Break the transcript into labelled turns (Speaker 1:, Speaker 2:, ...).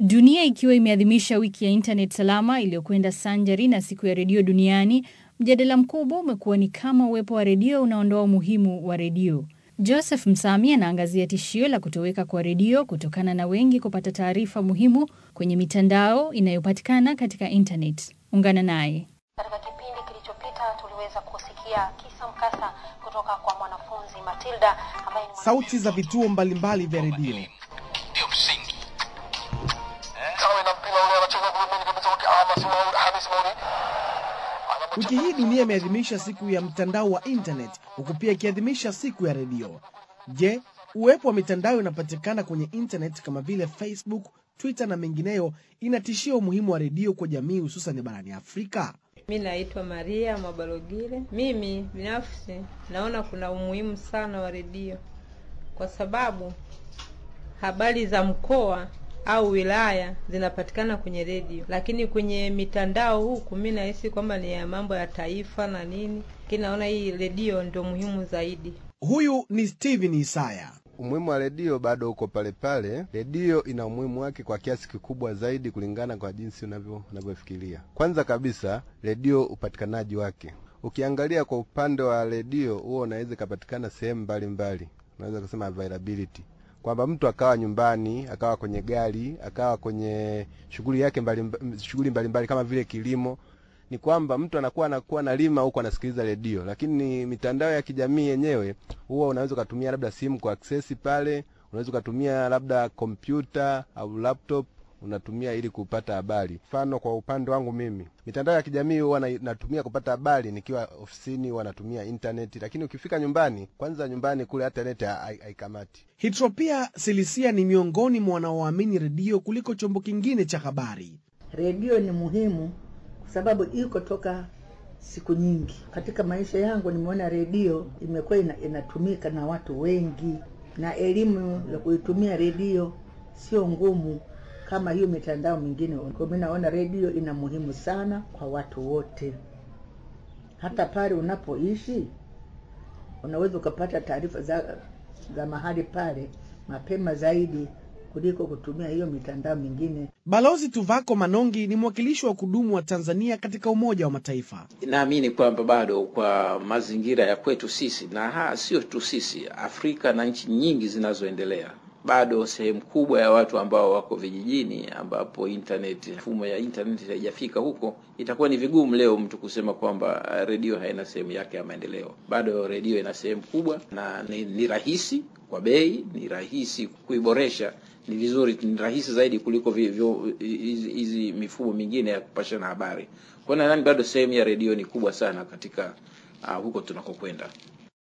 Speaker 1: Dunia ikiwa imeadhimisha wiki ya internet salama iliyokwenda sanjari na siku ya redio duniani, mjadala mkubwa umekuwa ni kama uwepo wa redio unaondoa umuhimu wa redio. Joseph Msami anaangazia tishio la kutoweka kwa redio kutokana na wengi kupata taarifa muhimu kwenye mitandao inayopatikana katika internet. Ungana naye.
Speaker 2: Katika kipindi kilichopita tuliweza kusikia kisa mkasa kutoka kwa mwanafunzi Matilda ambaye ni
Speaker 3: Sauti za vituo mbalimbali vya redio.
Speaker 4: ndio msingi kawe na mpira ule anacheza gulumini kabisa wake Hamis Mauri Hamis Mauri
Speaker 3: Wiki hii dunia imeadhimisha siku ya mtandao wa internet huku pia ikiadhimisha siku ya redio. Je, uwepo wa mitandao inapatikana kwenye internet kama vile Facebook, Twitter na mengineyo inatishia umuhimu wa redio kwa jamii hususan barani Afrika?
Speaker 5: Mi naitwa Maria Mabalogile. Mimi binafsi naona kuna umuhimu sana wa redio kwa sababu habari za mkoa au wilaya zinapatikana kwenye redio, lakini kwenye mitandao huku mi nahisi kwamba ni ya mambo ya taifa na nini, lakini naona hii redio ndio muhimu zaidi.
Speaker 3: Huyu ni Steven Isaya.
Speaker 6: Umuhimu wa redio bado uko pale pale. Redio ina umuhimu wake kwa kiasi kikubwa zaidi kulingana kwa jinsi unavyo unavyofikiria. Kwanza kabisa, redio upatikanaji wake, ukiangalia kwa upande wa redio, huo unaweza ikapatikana sehemu mbalimbali, unaweza kusema availability kwamba mtu akawa nyumbani, akawa kwenye gari, akawa kwenye shughuli yake mbali, shughuli mbalimbali kama vile kilimo, ni kwamba mtu anakuwa anakuwa analima huko anasikiliza redio, lakini mitandao ya kijamii yenyewe huwa unaweza ukatumia labda simu kwa access pale, unaweza ukatumia labda kompyuta au laptop unatumia ili kupata habari. Mfano, kwa upande wangu mimi, mitandao ya kijamii huwa na- natumia kupata habari nikiwa ofisini, huwa natumia intaneti, lakini ukifika nyumbani, kwanza nyumbani kule hata neti ha- hai- haikamati.
Speaker 3: Hitropia Silisia ni miongoni mwa wanaoamini redio kuliko chombo kingine cha habari.
Speaker 7: Redio ni muhimu kwa sababu iko toka siku nyingi. Katika maisha yangu nimeona redio imekuwa ina, inatumika na watu wengi, na elimu ya kuitumia redio sio ngumu kama hiyo mitandao mingine. Kwa mimi naona redio ina muhimu sana kwa watu wote, hata pale unapoishi unaweza ukapata taarifa za, za mahali pale mapema zaidi kuliko kutumia hiyo mitandao mingine.
Speaker 3: Balozi Tuvako Manongi ni mwakilishi wa kudumu wa Tanzania katika Umoja wa Mataifa.
Speaker 8: naamini kwamba bado kwa mazingira ya kwetu sisi na ha, sio tu sisi, Afrika na nchi nyingi zinazoendelea, bado sehemu kubwa ya watu ambao wako vijijini, ambapo internet, mfumo ya internet haijafika huko, itakuwa ni vigumu leo mtu kusema kwamba uh, redio haina sehemu yake ya maendeleo. Bado redio ina sehemu kubwa na ni, ni rahisi kwa bei, ni rahisi kuiboresha, ni vizuri, ni rahisi zaidi kuliko vi- vyo- hizi hizi mifumo mingine ya kupashana habari. Kwa hiyo nadhani bado sehemu ya redio ni kubwa sana katika uh, huko tunakokwenda.